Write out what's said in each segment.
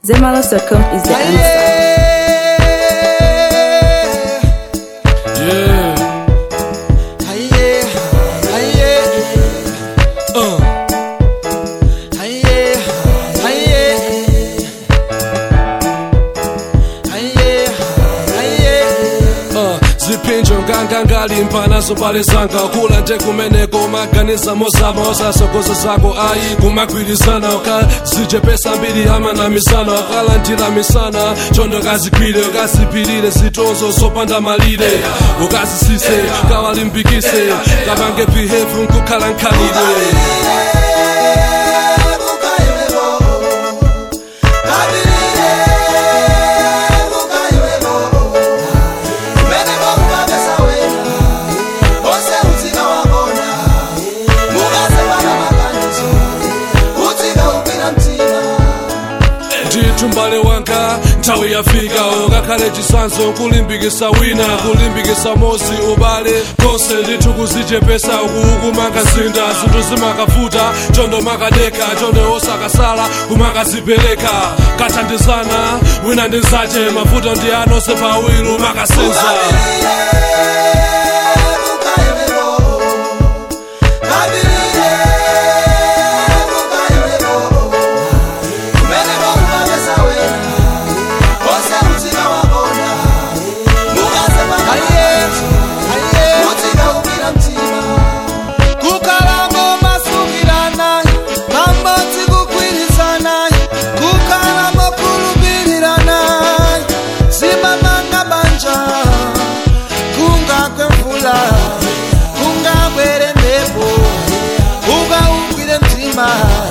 Zemalos.com is the answer. Yeah. Uh. Uh, ziphinjo ngangangalimpa nazo palizanga kula nje kumeneko maganiza mozama osasokozo zako ayi kumagwirizana ukazijepesa mbili ama na misana ukalandira misana chondo kazigwire ukazipilire zitonzo zopanda malire ukazisise kawalimbikise kapange behavu nkukhala nkhalidwe ndithu mbale wanga nthawi yafika ukakhale chisanzo kulimbikisa wina kulimbikisa mozi ubale konse ndithu kuzichepesa ukukumanga zinda zinthu zimakavuta chondo makadeka chondo osakasala kumakazipereka kathandizana wina ndi nzache mavuto ndi anonse pawilu makasenza kukalamo masukirana pamodzi kugwirizana kukalamo kulumbirana zimamanga banja kungagwe mvula kungabwere mpepo ukaugwire mtima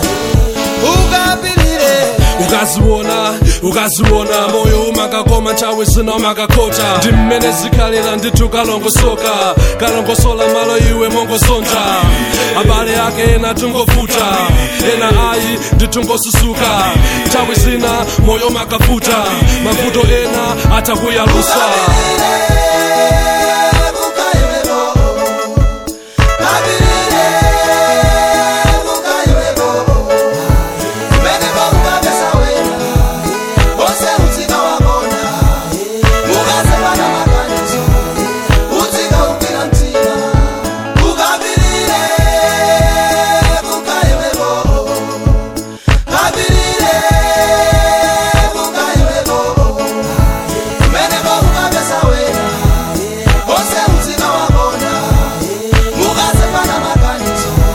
ukapilire ukaziona ukaziona moyo umakakoma nthawi zina umakakota ndi mmene zikhalira ndithu kalongosoka kalongosola malo iwe mongosontha abale ake ena tungofuta ena ayi ndithungosusuka nthawi zina moyo umakafuta mavuto ena atakuyalusa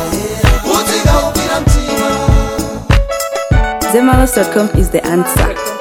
Zemalos.com is the answer.